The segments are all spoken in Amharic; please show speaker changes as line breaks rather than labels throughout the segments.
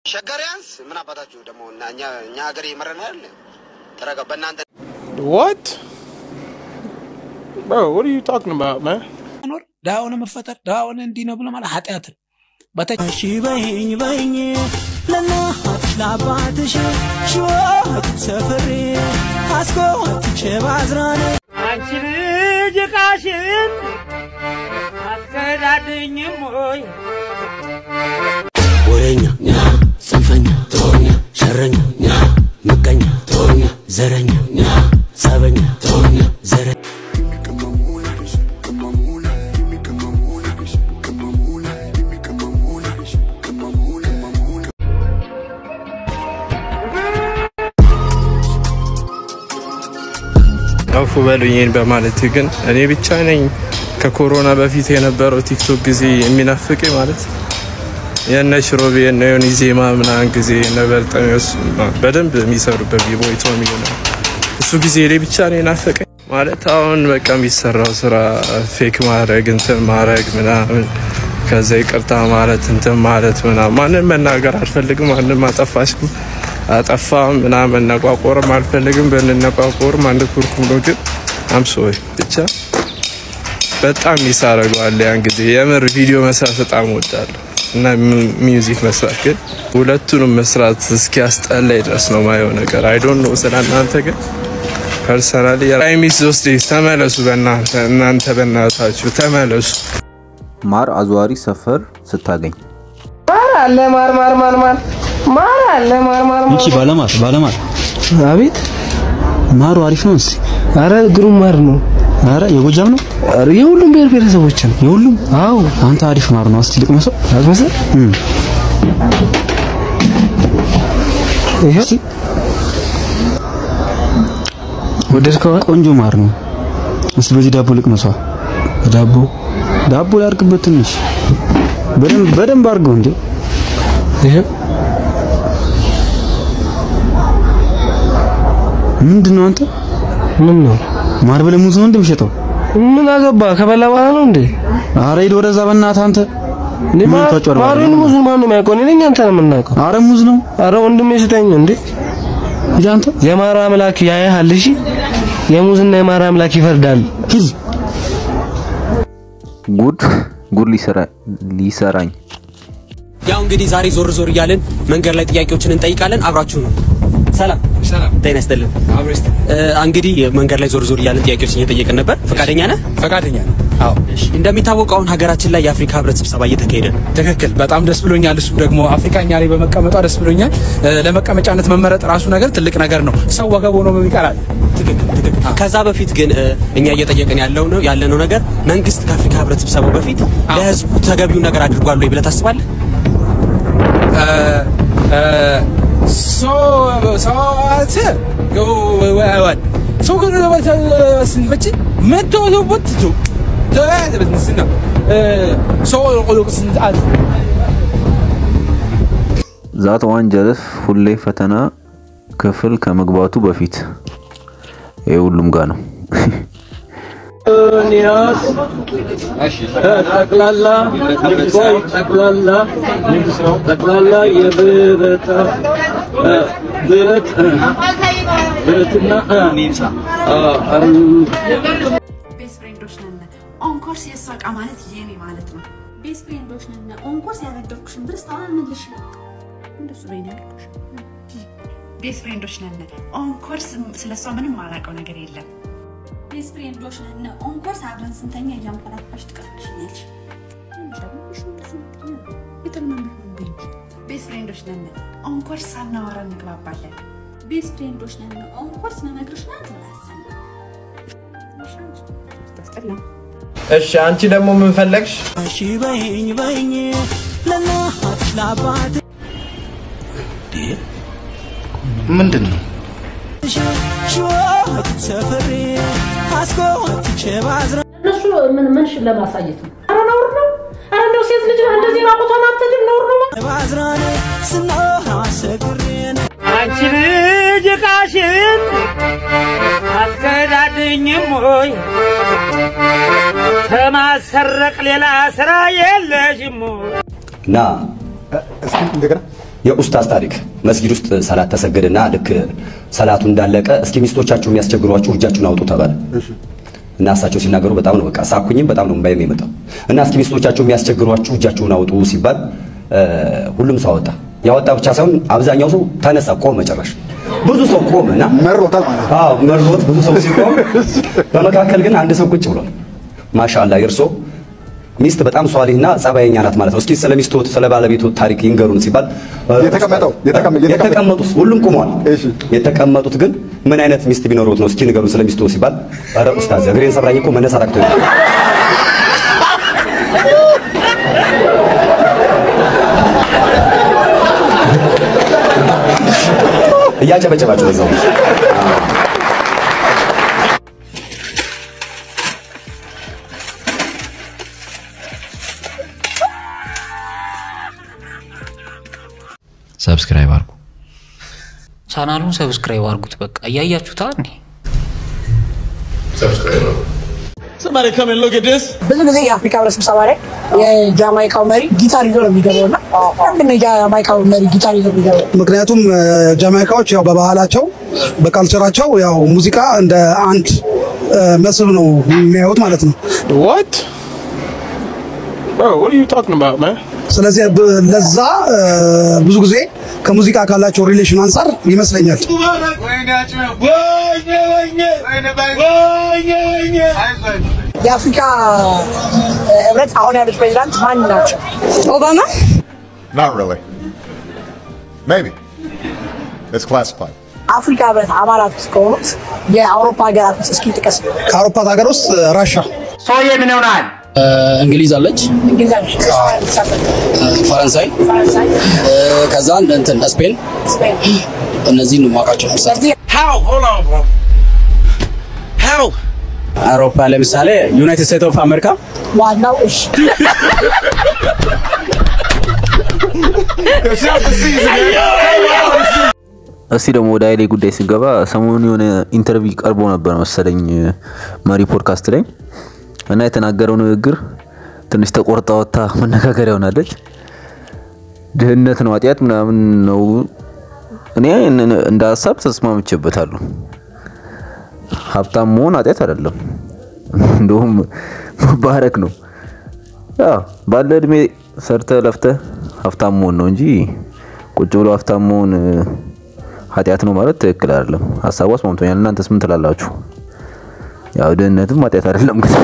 ሸገሪያንስ ምን አባታችሁ ደግሞ እና እኛ እኛ ሀገር እየመረን አይደል? ተረጋ። በእናንተ
What? Bro, what are you talking about, man?
መኖር ድሃ ሆነ መፈጠር ድሃ ሆነ እንዲህ ነው ብሎ ማለት ኃጢአት ነው። በተ
እሺ በይኝ በይኝ ለእናት ለአባትሽ ሽወት ሰፍሬ አስኮትቼ ባዝራኔ
አንቺ ልጅ ዕቃሽን አትከዳድኝም ወይ?
ወሬኛ ጽንፈኛ ጦኛ ሸረኛ ምቀኛ ጦኛ ዘረኛ ጸበኛ ጦኛ ዘረኛ
አፉ በሉኝ በማለት ግን እኔ ብቻ ነኝ ከኮሮና በፊት የነበረው ቲክቶክ ጊዜ የሚናፍቀኝ ማለት የነ ሽሮቤ የነ ዮኒ ዜማ ምናምን ጊዜ የነ በርጠሚዎስ በደንብ የሚሰሩበት ቢቦይቶ የሚሆነ እሱ ጊዜ እኔ ብቻ ነው የናፈቀኝ ማለት አሁን በቃ የሚሰራው ስራ ፌክ ማድረግ እንትን ማድረግ ምናምን ከዛ ይቅርታ ማለት እንትን ማለት ምናምን ማንን መናገር አልፈልግም። ማንም አጠፋሽ አጠፋ ምናምን መነቋቆርም አልፈልግም። ብንነቋቆርም አንድ ኩርኩም ነው። ግን አምሶይ ብቻ በጣም ሚስ አደርገዋለሁ ያን ጊዜ የምር ቪዲዮ መስራት በጣም እወዳለሁ እና ሚውዚክ መስራት ግን ሁለቱንም መስራት እስኪያስጠላኝ ድረስ ነው ማየው ነገር አይዶን ነው ስለ እናንተ ግን ፐርሰናሊ ሚስ ሶስት ዴይዝ ተመለሱ በእናንተ እናንተ በእናታችሁ ተመለሱ
ማር አዝዋሪ ሰፈር ስታገኝ
ማር አለ ማር ማር ማር ማር ማር አለ ማር ማር ማር
እቺ ባለማር ባለማር
አቤት
ማሩ አሪፍ ነው። እስኪ
አረ ግሩም ማር ነው
አረ የጎጃም ነው
አረ የሁሉም ብሔር ብሔረሰቦችን
የሁሉም።
አዎ
አንተ አሪፍ ማር ነው። እስቲ ልቅመሰው።
አስመሰል ይሄ ወደድከው
ቆንጆ ማር ነው። እስቲ በዚህ ዳቦ ልቅመሷ። ዳቦ ዳቦ ላድርግበት ትንሽ በደንብ በደንብ አድርገው እንዴ።
ይሄ
ምንድን ነው አንተ?
ምን ነው
ማር ብለህ ሙዝ ነው እንደምሸጠው?
ምን አገባ ከበላ በኋላ ነው እንዴ
አረ ሂድ ወደዛ በእናትህ አንተ።
እኔ
ምን
ማር-
ታጭበረብራለህ?
ማሩን ሙዙን ማን ነው የሚያውቀው? እኔ ነኝ አንተ ነው የምናውቀው?
አረ ሙዝ ነው።
አረ ወንድሜ ስጠኝ እንዴ
ሂድ አንተ
የማር አምላክ ያያሃል። እሺ የሙዝና የማር አምላክ ይፈርዳል።
ሂድ።
ጉድ ጉድ ሊሰራ- ሊሰራኝ
ያው እንግዲህ ዛሬ ዞር ዞር እያልን መንገድ ላይ ጥያቄዎችን እንጠይቃለን። አብራችሁ ነው። ሰላም ሰላም፣ ጤና ይስጥልን። እ፣ እንግዲህ መንገድ ላይ ዞር ዞር እያልን ጥያቄዎችን እየጠየቅን ነበር። ፈቃደኛ ነህ?
ፈቃደኛ ነው። አዎ
እሺ። እንደሚታወቀው አሁን ሀገራችን ላይ የአፍሪካ ህብረት ስብሰባ እየተካሄደ ነው።
ትክክል። በጣም ደስ ብሎኛል። እሱ ደግሞ አፍሪካኛ ላይ በመቀመጧ ደስ ብሎኛል። እ፣ ለመቀመጫነት መመረጥ ራሱ ነገር ትልቅ ነገር ነው። ሰው ወገብ ሆኖ ይቀራል።
ትክክል ትክክል። ከዛ በፊት ግን እ፣ እኛ እየጠየቅን ያለው ነው ያለነው ነገር መንግስት ከአፍሪካ ህብረት ስብሰባው በፊት ለህዝቡ ተገቢውን ነገር አድርጓል ወይ ብለህ ታስባለህ?
እ፣ እ፣ ሶ- ሰዋት ወወወወ- ሰው ግን ስንበጭ መቶ ወጥቶ ተበትንስና ሰው ቆሎቅ ስንጣት
ዛት ዋንጀለስ ሁሌ ፈተና ክፍል ከመግባቱ በፊት ይሄ ሁሉም ጋር ነው።
ጠቅላላ ቆይ ጠቅላላ ጠቅላላ የብረታ ብረት ብረትና
ቤስት ፍሬንዶች ነን። ኦንኮርስ የእሷ እቃ ማለት የኔ ማለት ነው። ቤስት ፍሬንዶች ነን። ኦንኮርስ ያበደርኩሽን ብር እስካሁን አልመለስሽ ነው። እንደሱ ነው ያልኩሽ። ቤስት ፍሬንዶች ነን። ኦንኮርስ ስለ እሷ ምንም ማላውቀው ነገር የለም። ቤስት ፍሬንዶች ነን። ኦንኮርስ አብረን ስንተኛ እያንኮራፋሽ ትቀርብሽኛለሽ። ቤስት ፍሬንዶች ነን። ኦንኮርስ ሳናወራ እንግባባለን። ቤስት ፍሬንዶች ነን። ኦንኮርስ መመክርሽ ናት ላሰነ
እሺ አንቺ ደግሞ ምን ፈለግሽ
እሺ በይኝ በይኝ ለእናት ለአባት
ምንድን ነው
ሽወት ሰፍሬ አስኮትቼ ባዝራ
እነሱ ምን ምን ለማሳየት ነው? አረ ነውር ነው። አረ እንደው ሴት ልጅ እንደዚህ ራቁቷን አትሄድም። ነውር ነው።
ባዝራኔ ስኖር አሰግሬን
አንቺ ልጅ ዕቃሽን አትከዳድኝም ወይ? ከማሰረቅ ሌላ ስራ የለሽም ወይ?
ና እስኪ እንደገና የኡስታዝ ታሪክ መስጊድ ውስጥ ሰላት ተሰገደና ልክ ሰላቱ እንዳለቀ እስኪ ሚስቶቻችሁ የሚያስቸግሯችሁ እጃችሁን አውጡ ተባለ እና እሳቸው ሲናገሩ በጣም ነው በቃ ሳኩኝም በጣም ነው እምባዬም የመጣው እና እስኪ ሚስቶቻችሁ የሚያስቸግሯችሁ እጃችሁን አውጡ ሲባል እ፣ ሁሉም ሰው አወጣ። ያወጣ ብቻ ሳይሆን አብዛኛው ሰው ተነሳ፣ ቆመ። ጨራሽ ብዙ ሰው ቆመ እና መሮታል ማለት ነው። አዎ መሮት ብዙ ሰው ሲቆም፣ በመካከል ግን አንድ ሰው ቁጭ ብሏል። ማሻአላ የእርሶ ሚስት በጣም ሷሊህና ጸባየኛ ናት ማለት ነው። እስኪ ስለ ሚስቶት ስለ ባለቤቱ ታሪክ ይንገሩን ሲባል የተቀመጠው የተቀመጡት ሁሉም ቆመዋል። የተቀመጡት ግን ምን አይነት ሚስት ቢኖሩት ነው? እስኪ ንገሩን ስለ ሚስቶ ሲባል ኧረ ኡስታዝ እግሬን ሰብራኝ እኮ መነሳት አቅቶኝ ነው። እያጨበጨባቸው በዛው
ሰብስክራይብ አድርጉ።
ቻናሉን ሰብስክራይብ አድርጉት። በቃ እያያችሁታ እንዴ?
Somebody come and look at this.
ብዙ ጊዜ የአፍሪካ ህብረት ስብሰባ ላይ የጃማይካው መሪ ጊታር ይዞ ነው የሚገባው እና ለምንድን ነው የጃማይካው መሪ ጊታር ይዞ የሚገባው?
ምክንያቱም እ፣ ጃማይካዎች ያው በባህላቸው በካልቸራቸው ያው ሙዚቃ እንደ አንድ እ፣ መስህብ ነው የሚያዩት ማለት ነው።
What? Bro, what are you talking about, man?
ስለዚህ ብ- ለዛ እ፣ ብዙ ጊዜ ከሙዚቃ ካላቸው ሪሌሽን አንጻር ይመስለኛል።
የአፍሪካ እ፣ ህብረት አሁን ያሉት ፕሬዚዳንት ማን ናቸው? ኦባማ
Not really. Maybe. It's classified.
አፍሪካ ህብረት አባላት ውስጥ ከሆኑት የአውሮፓ ሀገራት ውስጥ እስኪ ጥቀስ።
ከአውሮፓ ሀገር ውስጥ ራሻ
ሰውዬ ምን ይሆናል?
እንግሊዝ አለች፣
እንግሊዝ አለች፣
ፈረንሳይ፣
ፈረንሳይ፣
ከዛ እንትን ስፔን፣
ስፔን።
እነዚህን ነው የማውቃቸው።
How? Hold on, bro. How?
አውሮፓ ለምሳሌ ዩናይትድ ስቴትስ ኦፍ አሜሪካ
ዋናው እሺ
እስቲ ደግሞ ወደ ኃይሌ ጉዳይ ስንገባ ሰሞኑን የሆነ ኢንተርቪው ቀርቦ ነበር መሰለኝ መሪ ፖድካስት ላይ እና የተናገረው ንግግር ትንሽ ተቆርጣ ወጥታ መነጋገሪያ ሆናለች። ድህነት ነው ኃጢአት ምናምን ነው። እኔ እን- እንደ ሀሳብ ተስማምቼበታለሁ። ሀብታም መሆን ኃጢአት አይደለም፣ እንደውም መባረክ ነው። ያው ባለ እድሜ ሰርተ ለፍተ ሀብታም መሆን ነው እንጂ ቁጭ ብሎ ሀብታም መሆን እ፣ ኃጢአት ነው ማለት ትክክል አይደለም። ሀሳቡ አስማምቶኛል። እናንተስ ምን ትላላችሁ? ያው ድህነትም ኃጢአት አይደለም ግን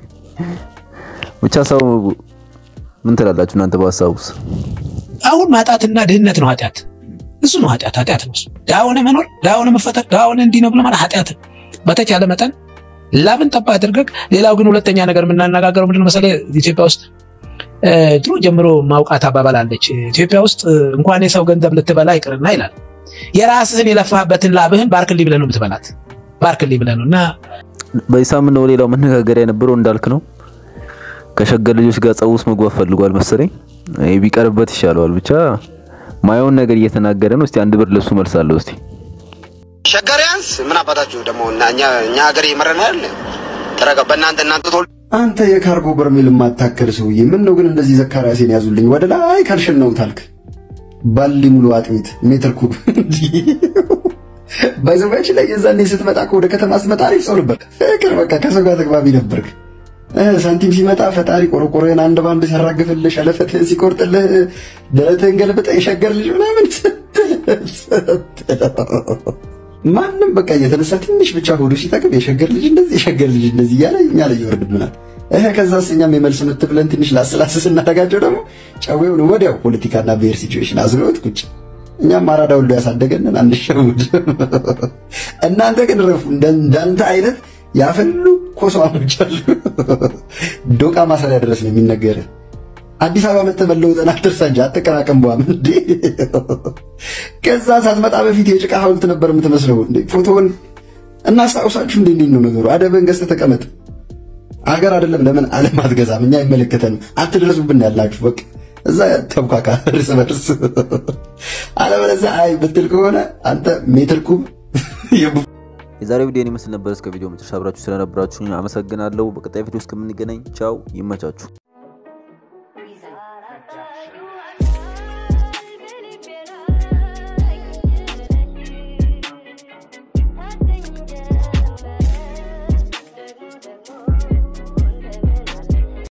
ብቻ ሰው ምን ትላላችሁ እናንተ በሀሳቡስ?
አሁን ማጣትና ድህነት ነው ኃጢአት። እሱ ነው ኃጢአት። ኃጢአት ነው እሱ። ድሀ ሆነህ መኖር፣ ድሀ ሆነህ መፈጠር፣ ድሀ ሆነህ እንዲህ ነው ብሎ ማለት ኃጢአት ነው። በተቻለ መጠን ላብን ጠባ አድርገህ። ሌላው ግን ሁለተኛ ነገር የምናነጋገረው ምንድን ነው መሰለህ ኢትዮጵያ ውስጥ እ፣ ድሮ ጀምሮ ማውቃት አባባል አለች። ኢትዮጵያ ውስጥ እ፣ እንኳን የሰው ገንዘብ ልትበላ ይቅርና ይላል የራስህን የለፋህበትን ላብህን ባርክልኝ ብለህ ነው የምትበላት። ባርክልኝ ብለህ ነው እና
በዚህ ሳምንት ነው ሌላው መነጋገሪያ የነበረው እንዳልክ ነው ከሸገር ልጆች ጋር ጸብ ውስጥ መግባት ፈልጓል መሰለኝ። ይሄ ቢቀርበት ይሻለዋል። ብቻ ማየውን ነገር እየተናገረ ነው። እስቲ አንድ ብር ለሱ መልሳለሁ። እስቲ
ሸገሪያንስ ምን አባታችሁ ደግሞ እና እኛ እኛ ሀገር ይመረናል። ተረጋ በእናንተ እናንተ ቶል
አንተ የካርጎ በርሜል የማታከል ሰውዬ ምን ነው ግን እንደዚህ ዘካርያሴን ያዙልኝ ወደ ላይ ካልሽን ነው ታልክ ባሊ ሙሉ አጥሚት ሜትር ኩብ ባይዘባች ላይ የዛኔ ስትመጣ እኮ ወደ ከተማ ስትመጣ አሪፍ ሰው ነበር። ፍቅር በቃ ከሰው ጋር ተግባቢ ነበርክ። እ፣ ሳንቲም ሲመጣ ፈጣሪ ቆርቆሮህን አንድ ባንድ ሲያራግፍልህ ሸለፈትህን ሲቆርጥልህ ደረትህን ገልብጠህ የሸገር ልጅ ምናምን ስትል ማንም በቃ እየተነሳ ትንሽ ብቻ ሆዱ ሲጠቅም የሸገር ልጅ እንደዚህ የሸገር ልጅ እንደዚህ እያለ እኛ ላይ ይወርድብናል። እህ ከዛስ እኛም የመልስ ምት ብለን ትንሽ ላስላስ ስናደርጋቸው ደግሞ ጨዌውን ወዲያው ፖለቲካና ብሔር ሲቹዌሽን አዝለውት ቁጭ እኛም አራዳ ሁሉ ያሳደገንን አንሸውድ። እናንተ ግን ረፉ። እንደ- እንዳንተ አይነት ያፈሉ ኮስማሞች አሉ። ዶቃ ማሰሪያ ድረስ ነው የሚነገር። አዲስ አበባ መተህ መለውጥን አትርሳ እንጂ አትቀራቀም። በኋላ እንዴ ከዛ ሳትመጣ በፊት የጭቃ ሐውልት ነበር የምትመስለው። እንዴ ፎቶውን እናስታውሳችሁ። እንዴ እንዴት ነው ነገሩ? አደብህን ገዝተህ ተቀመጥ። አገር አይደለም ለምን ዓለም አትገዛም? እኛ አይመለከተንም። አትድረሱብን ያላችሁ በቃ እዛ ተብካካ እርስ በርስ አለበለዚያ አይ ብትል ከሆነ አንተ ሜትር ኩብ
የዛሬው ቪዲዮ ይመስል ነበር። እስከ ቪዲዮ መጨረሻ አብራችሁ ስለነበራችሁ አመሰግናለሁ። በቀጣይ ቪዲዮ እስከምንገናኝ ቻው፣ ይመቻችሁ።